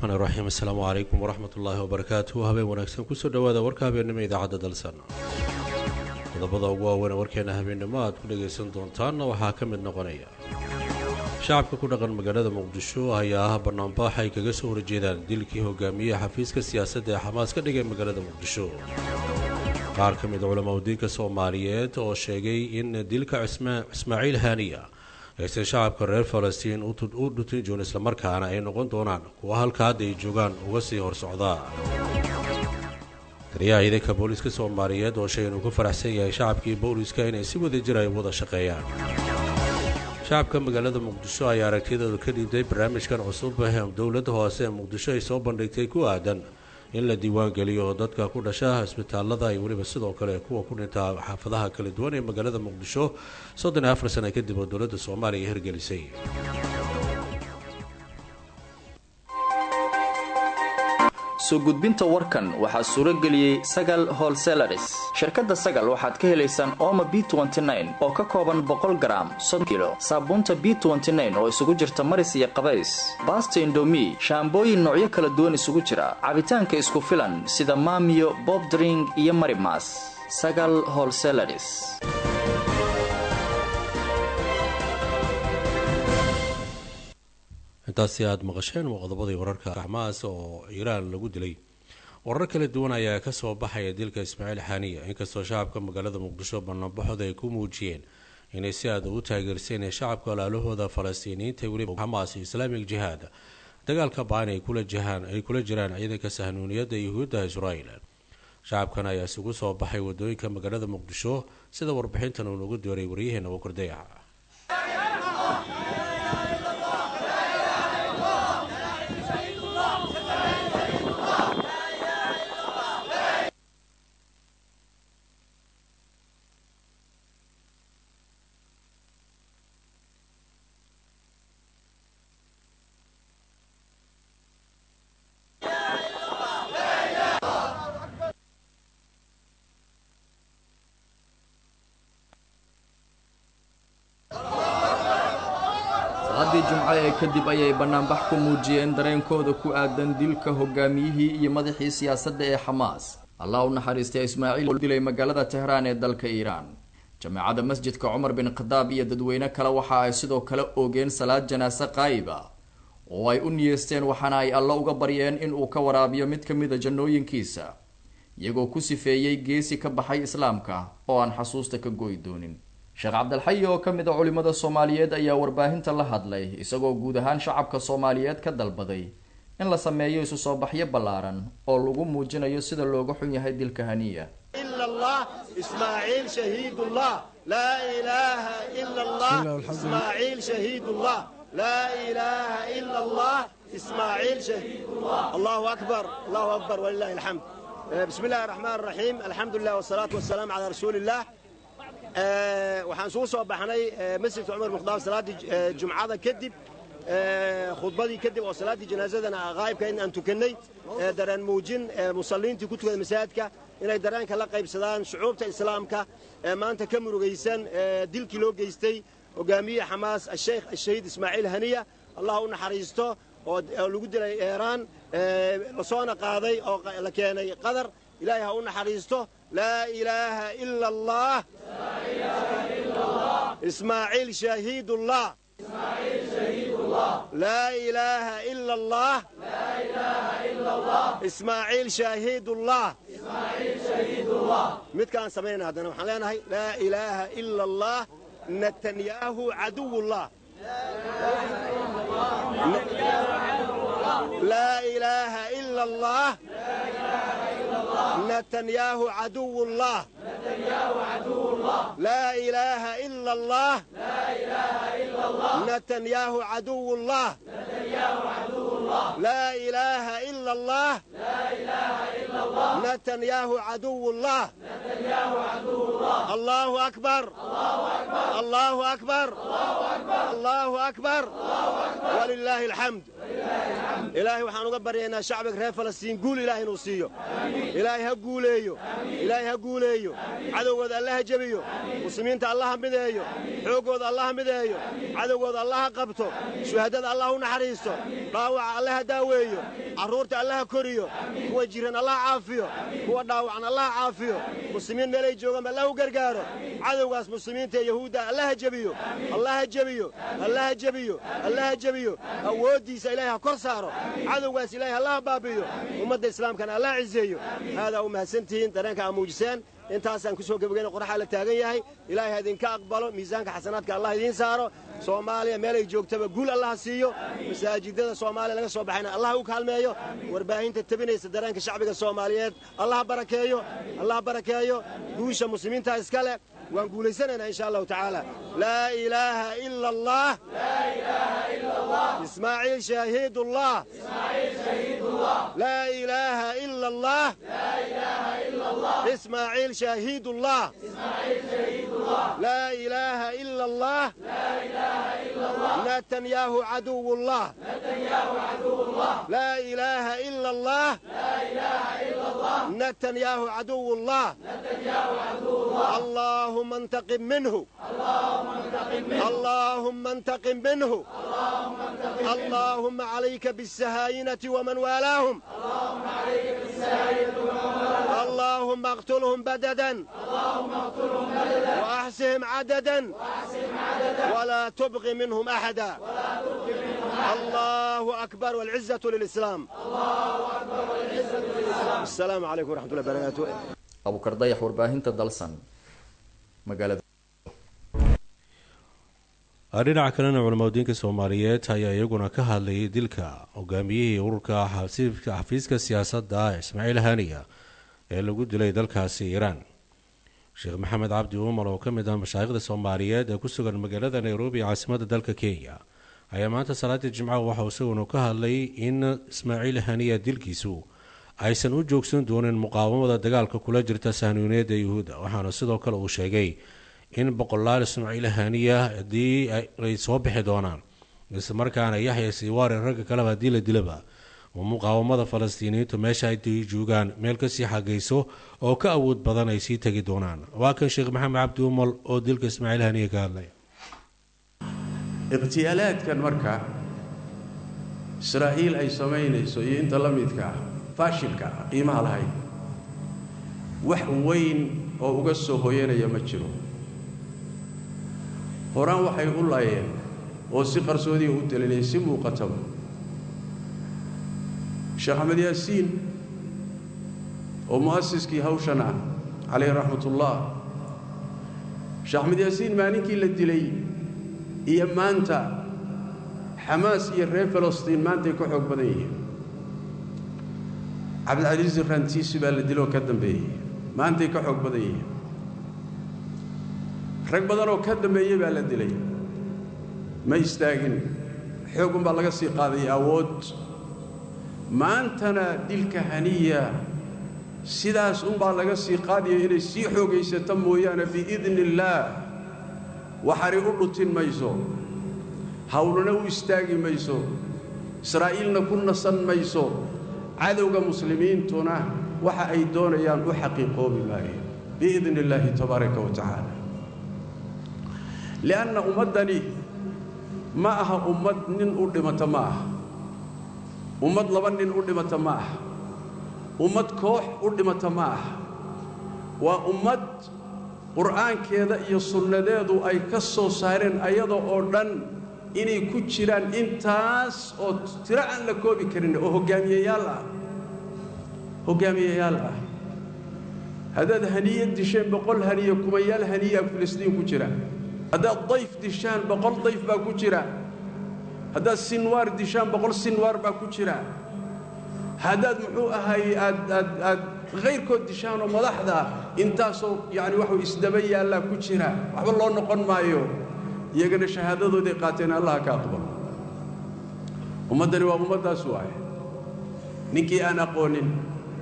raxmaan iraxiim assalaamu calaykum waraxmat ullaahi wabarakaatu habeen wanaagsan kusoo dhowaada warka habeennimo idaacadda dalsan qodobada ugu waaweyn warkeena habeennimo aad ku dhagaysan doontaanna waxaa ka mid noqonaya shacabka ku dhaqan magaalada muqdisho ayaa ah banaanbaax ay kaga soo horjeedaan dilkii hogaamiyaha xafiiska siyaasadda ee xamaas ka dhigay magaalada muqdisho qaar ka mid culamaa udiinka soomaaliyeed oo sheegay in dilka ismaaciil haaniya aysan shacabka reer falastiin u dhutin joon islamarkaana ay noqon doonaan kuwa halka hadda ay joogaan uga sii hor socdaa taliyaha ciidanka booliiska soomaaliyeed oo sheegay inuu ku faraxsan yahay shacabkii booliiska inay si wada jir ay wada shaqeeyaan shacabka magaalada muqdisho ayaa aragtiyadooda ka dhiibtay barnaamijkan cusub ee dowladda hoose ee muqdisho ay soo bandhigtay ku aadan in la diiwaan geliyo dadka ku dhasha isbitaalada iyo weliba sidoo kale kuwa ku dhintaa xaafadaha kala duwan ee magaalada muqdisho soddon iyo afar sana kadib oo dowladda soomaaliya hirgelisay soo gudbinta warkan waxaa suuro geliyey sagal holselaris shirkadda sagal waxaad ka helaysaan ooma b oo ka kooban boqol garaam soddon kilo saabuunta b oo isugu jirta maris iyo qabays baasta indomi shaambooyin noocyo kala duwan isugu jira cabitaanka isku filan sida maamiyo bobdring iyo marimas sagal holselaris intaasi aada maqasheen waa qodobadii wararka xamaas oo iiraan lagu dilay warar kala duwan ayaa kasoo baxaya dilka ismaaciil xaaniya inkastoo shacabka magaalada muqdisho banaanbaxooda ay ku muujiyeen inay si aada u taageerseen shacabka walaalahooda falastiiniyiinta weliba xamaas iyo islaamig jihaad dagaalka baan ay kula jiraan ciidanka sahnuuniyadda yuhuudda israel shacabkan ayaa isugu soo baxay wadooyinka magaalada muqdisho sida warbixintan uu nagu dooray waryaheena wakordayaca salaadii jumco ee kadib ayay bannaanbax ku muujiyeen dareenkooda ku aadan dilka hogaamiyihii iyo madaxii siyaasadda ee xamaas allah u naxariistay ismaaciil oo dilay magaalada tehraan ee dalka iiraan jameecada masjidka cumar bin khadaab iyo dadweyne kale waxa ay sidoo kale oogeen salaad janaase qaayib ah oo ay u niyeesteen waxaana ay allo uga baryeen in uu ka waraabiyo mid ka mida jannooyinkiisa iyagoo ku sifeeyey geesi ka baxay islaamka oo aan xasuusta ka goy doonin sheekh cabdilxayi oo ka mid a culimmada soomaaliyeed ayaa warbaahinta la hadlay isagoo guud ahaan shacabka soomaaliyeed ka dalbaday in la sameeyo isu soo baxyo ballaaran oo lagu muujinayo sida looga xun yahay dilka haniya allahu akbar allahu akbar walilahi alxamd bismi illahi raxmaan raxiim alxamdu lilah wasalaatu wasalaamu calaa rasuuli illah waxaan isugu soo baxnay masjidka cumar bin khadaab salaaddii jumcada kadib khudbadii kadib oo salaaddii janaasadana qaa'ibka in aan tukannay dareen muujin musalliintii ku tukada masaajidka inay dareenka la qaybsadaan shucuubta islaamka ee maanta ka murugaysan dilkii loo geystay hogaamiye xamaas asheykh ashahiid ismaaciil haniya allah u naxariisto oo lagu dilay eeraan lasoona qaaday oo la keenay qadar ilaahay ha u naxariisto laa ilaaha ila allah ismaaciil shahiidullah laa ilaaha ila allah ismaaciil shaahiidullah midkaan samaynayna haddana waxaan leenahay laa ilaaha ila allah netanyahu caduwullah laa ilaaha ila allah netanyahu caduwullah laa ilaaha ila allah netanyahu caduwullah laa ilaaha ila allah نتنياهو عدو الله الله أكبر الله أكبر الله أكبر ولله الحمد ilaahay waxaan uga baryaynaa shacbiga reer falastiin guul ilaahay inuu siiyo ilaahay ha guuleeyo ilaahay ha guuleeyo cadowgooda allaha jebiyo muslimiinta allaha mideeyo xooggooda allaha mideeyo cadowgooda allaha qabto shuhadada allah u naxariisto dhaawaca allaha daaweeyo carruurta allaha koriyo kuwa jiran allaha caafiyo kuwa dhaawacan allaha caafiyo muslimiin meelay joogaan allah u gargaaro cadowgaas muslimiinta ee yahuudda allaha jebiyo allaha jebiyo allaha jebiyo allaha jebiyo awooddiisa ilaahay ha kor saaro cadowgaas ilaahay allaha baabi'iyo ummadda islaamkana allaha ciseeyo haadaa u mahadsantihiin dareenka aa muujiseen intaasaan ku soo gebageyna qoraxaa la taagan yahay ilaahay ha idinka aqbalo miisaanka xasanaadka allah idiin saaro soomaaliya meelay joogtaba guul allaha siiyo masaajidada soomaaliya laga soo baxayna allah u kaalmeeyo warbaahinta tebinaysa dareenka shacbiga soomaaliyeed allaha barakeeyo allaha barakeeyo guusha muslimiinta iska leh waan guulaysanaynaa insha allahu tacaala laa ilaaha ila allah ismaaciil shahiidullah laa ilaaha ila allah ismaaciil shahiidullah laa ilaaha ila allah نتنياهو عدو الله لا إله إلا الله نتنياهو عدو الله اللهم انتقم منه اللهم انتقم منه اللهم عليك بالسهاينة ومن والاهم اللهم اقتلهم بددا وأحسهم عددا ولا تبغي منهم أحدا الله أكبر والعزة للإسلام السلام عليكم ورحمة الله وبركاته abukar dayax warbaahinta dalsan magaalada dhinaca kalena culamadiinka soomaaliyeed ayaa iyaguna ka hadlayay dilka hogaamiyihii ururka xafiiska siyaasadda ismaaciil haniya ee lagu dilay dalkaasi iiraan sheekh maxamed cabdi umar oo ka mid ah mashaayikhda soomaaliyeed ee ku sugan magaalada nairobi caasimadda dalka kenya ayaa maanta salaadii jimcaha waxauu isaguna ka hadlay in ismaaciil haniya dilkiisu aysan u joogsan doonin muqaawamada dagaalka kula jirta sahnuuneeda yuhuudda waxaana sidoo kale uu sheegay in boqolaal ismaaciil haniya haddii ay soo bixi doonaan islamarkaana yaxya siiwaare ragga kaleba haddii la dilaba oo muqaawamada falastiiniyiintu meesha ay joogaan meel kasii xagayso oo ka awood badan ay sii tegi doonaan waa kan sheekh maxamed cabdi umal oo dilka ismaaciil haniya ka hadlaya ikhtiyaalaadkan marka israa'iil ay samaynayso iyo inta la midka ah faashilka ah qiimaha lahayd wax weyn oo uga soo hoyanaya ma jiro horaan waxay u laayeen oo si qarsoodiya u talinayay si muuqataba sheekh axmed yaasiin oo mu'asiskii hawshan ah calayhi raxmatullah sheekh axmed yaasiin maalinkii la dilay iyo maanta xamaas iyo reer falastiin maantay ka xoog badan yihiin cabdilcasiis rantiisi baa la diloo ka dambeeyey maantay ka xoog badan yihiin rag badan oo ka dambeeyey baa la dilay ma istaagin xoogun baa laga sii qaaday awood maantana dilka haniya sidaas unbaa laga sii qaadaya inay sii xoogaysato mooyaane biidni illaah waxari u dhutin mayso hawlana u istaagi mayso israa'iilna ku nasan mayso cadowga muslimiintuna waxa ay doonayaan u xaqiiqoobi maayo biidni illaahi tabaaraka wa tacaala li'anna ummaddani ma aha ummad nin u dhimata ma aha ummad laba nin u dhimata ma aha ummad koox u dhimata ma aha waa ummad qur'aankeeda iyo sunnadeedu ay ka soo saareen ayada oo dhan inay ku jiraan intaas oo tiro aan la koobi karin oo hoggaamiyeyaal ah hoggaamiyeyaal ah haddaad haniye disheen boqol haniye kumayaal haniyaa filistiin ku jira haddaad dayf dishaan boqol dayf baa ku jira haddaad sinwaar dishaan boqol sinwaar baa ku jira haddaad muxuu ahay aad aad aad khayrkood dishaanoo madaxda intaasoo yacni waxuu isdaba yaallaa ku jira waxba loo noqon maayo iyagana shahaadadooday qaateen allaha ka aqbalo ummaddani waa ummaddaas waaye ninkii aan aqoonin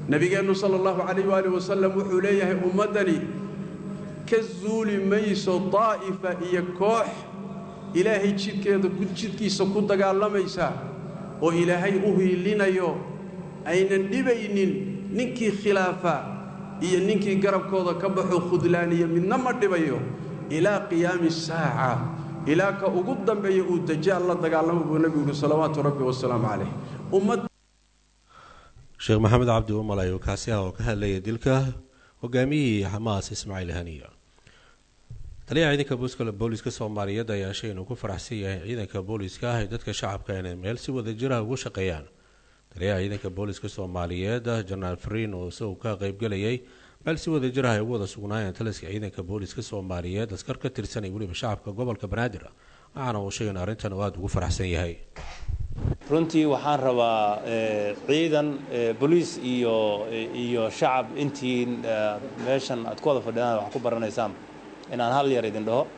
nebigeennu sala allahu calayh waaalih wasalam wuxuu leeyahay ummaddani ka zuuli mayso daa'ifa iyo koox ilaahay jidkeeda jidkiisa ku dagaalamaysa oo ilaahay u hiilinayo aynan dhibaynin ninkii khilaafa iyo ninkii garabkooda ka baxo khudlaaniya midna ma dhibayo ilaa qiyaami saaca ilaa ka ugu dambeeya uu dajaal la dagaalamo buu nebigu yidhi salawaatu rabbi wasalaamu calayh ummad sheekh maxamed cabdi umal ayuu kaasi ah oo ka hadlayay dilka hogaamiyihii xamaas ismaaciil haniya taliyaha ciidanka booliska soomaaliyeed ayaa shay inuu ku faraxsan yahay ciidanka booliska ah ee dadka shacabka inay meel si wadajira ugu shaqeeyaan taliyaha ciidanka booliska soomaaliyeed jenaraal fariin oo isagu ka qeybgelayay meel si wadajir ah ay ugu wada sugnaayeen taliska ciidanka booliska soomaaliyeed askar ka tirsan iyo weliba shacabka gobolka banaadir waxaana uu sheegay in arrintan uu aada ugu faraxsan yahay runtii waxaan rabaa ciidan boliis iyo iyo shacab intiin meeshan aad ku wada fadhidaan wax ku baranaysaan inaan hal yar idin dhaho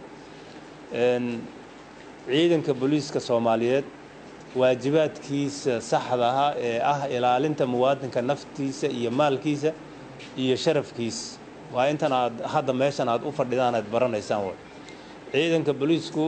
ciidanka booliiska soomaaliyeed waajibaadkiisa saxda ah ee ah ilaalinta muwaadinka naftiisa iyo maalkiisa iyo sharafkiisa waa intan aad hadda meeshan aad u fadhidaan aad baranaysaan way ciidanka booliisku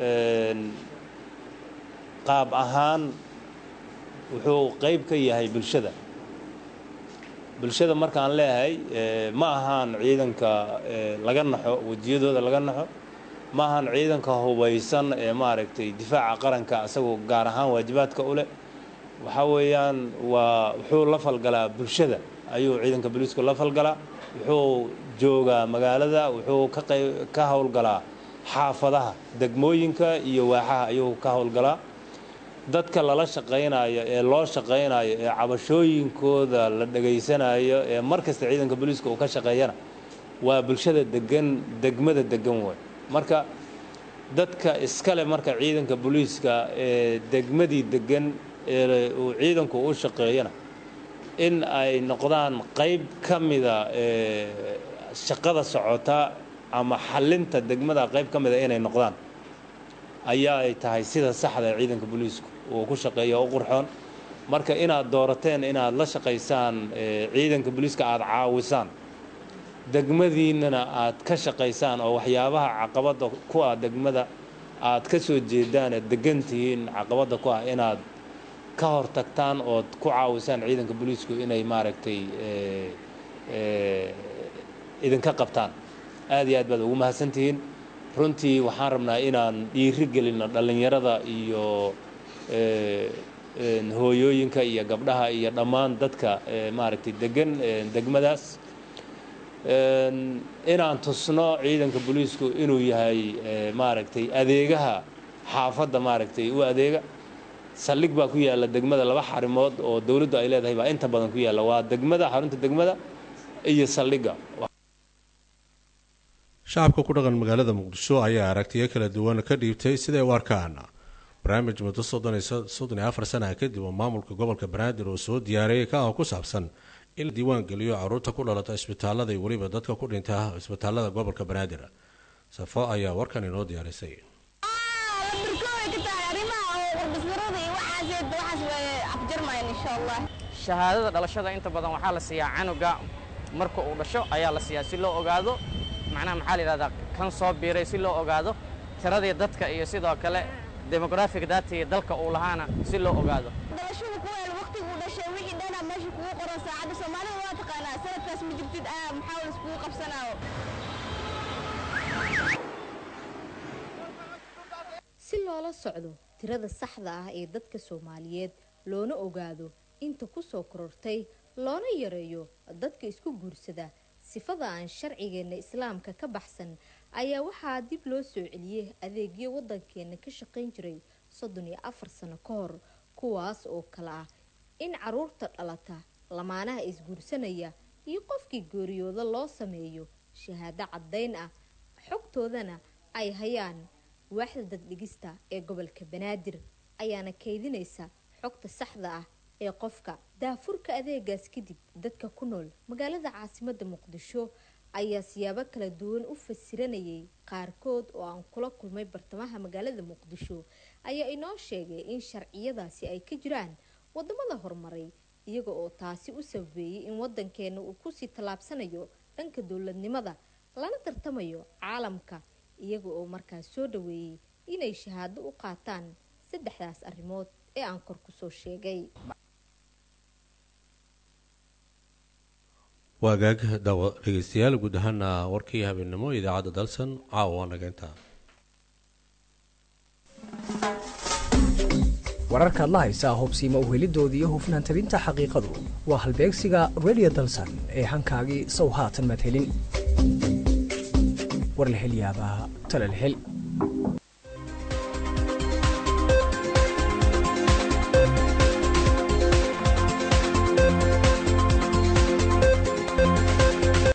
qaab ahaan wuxuu qayb ka yahay bulshada bulshada markaan leeyahay ma ahaan ciidanka laga naxo wejiyadooda laga naxo ma ahaan ciidanka hubaysan ee maaragtay difaaca qaranka isagoo gaar ahaan waajibaadka u leh waxaa weeyaan waa wuxuu la falgalaa bulshada ayuu ciidanka booliisku la falgalaa wuxuu joogaa magaalada wuxuu ka qayb ka howlgalaa xaafadaha degmooyinka iyo waaxaha ayuu ka howlgalaa dadka lala shaqaynayo ee loo shaqaynayo ee cabashooyinkooda la dhegaysanayo ee mar kasta ciidanka booliiska uu ka shaqeeyana waa bulshada degan degmada degan wey marka dadka iskale marka ciidanka booliiska ee degmadii degan ee uu ciidanku u shaqeeyana in ay noqdaan qayb ka mida ee shaqada socota ama xalinta degmada qayb ka mida inay noqdaan ayaa ay tahay sida saxda ee ciidanka booliisku uu ku shaqeeyo u qurxoon marka inaad doorateen inaad la shaqaysaan ciidanka booliiska aada caawisaan degmadiinnana aad ka shaqaysaan oo waxyaabaha caqabadda ku ah degmada aad ka soo jeedaan ee degan tihiin caqabadda ku ah inaad ka hor tagtaan ood ku caawisaan ciidanka booliisku inay maaragtay idinka qabtaan aad iyo aad baad ugu mahadsantihiin runtii waxaan rabnaa inaan dhiiri gelinno dhallinyarada iyo hooyooyinka iyo gabdhaha iyo dhammaan dadka maaragtay degan degmadaas inaan tusno ciidanka booliisku inuu yahay maaragtay adeegaha xaafadda maaragtay u adeega saldhig baa ku yaalla degmada laba xarimood oo dowladdu ay leedahay baa inta badan ku yaalla waa degmada xarunta degmada iyo saldhigga shacabka ku dhaqan magaalada muqdisho ayaa aragtiyo kala duwan ka dhiibtay siday u arkaan barnaamij muddo soddon iyo afar sanaha kadib oo maamulka gobolka banaadir uu soo diyaariyay ka ah ku saabsan in la diiwaan geliyo caruurta ku dhalata isbitaalada iyo weliba dadka ku dhinta isbitaalada gobolka banaadir safo ayaa warkan inoo diyaarisay shahaadada dhalashada inta badan waxaa la siiyaa canuga marka uu dhasho ayaa la siiyaa si loo ogaado macnaha maxaa la yidhahdaa kan soo biiray si loo ogaado tiradii dadka iyo sidoo kale demografic datiga dalka uu lahaana si loo ogaado dhalashada ku weel waqtiguu dhashay wixii dhana meesha kugu qoran saacadda soomaalida waa taqaanaa sanadkaas ma jirtid ah maxaa la iskugu qabsanaayo si loola socdo tirada saxda ah ee dadka soomaaliyeed loona ogaado inta ku soo korortay loona yareeyo dadka isku guursada sifada aan sharcigeenna islaamka ka baxsan ayaa waxaa dib loo soo celiyey adeegyo waddankeena ka shaqayn jiray soddon iyo afar sano ka hor kuwaas oo kale ah in caruurta dhalata lamaanaha isguursanaya iyo qofkii geeriyooda loo sameeyo shahaado caddayn ah xogtoodana ay hayaan waaxda daddhigista ee gobolka banaadir ayaana kaydinaysa xogta saxda ah ee qofka daafurka adeegaas kadib dadka ku nool magaalada caasimada muqdisho ayaa siyaabo kala duwan u fasiranayay qaarkood oo aan kula kulmay bartamaha magaalada muqdisho ayaa inoo sheegay in sharciyadaasi ay ka jiraan wadamada horumaray iyaga oo taasi u sababeeyey in wadankeena uu kusii tallaabsanayo dhanka dowladnimada lana tartamayo caalamka iyaga oo markaas soo dhaweeyey inay shahaado u qaataan saddexdaas arrimood ee aan kor kusoo sheegay waagaag daawa dhegeystayaal guud ahaana warkii habeennimo idaacadda dalsan caawa waa naga intaa wararkaad la haysaa hubsiima uhelidooda iyo hufnaan tabinta xaqiiqadu waa halbeegsiga redio dalsan ee hankaagii sow haatan madhelin war la hel yaabaa tala la hel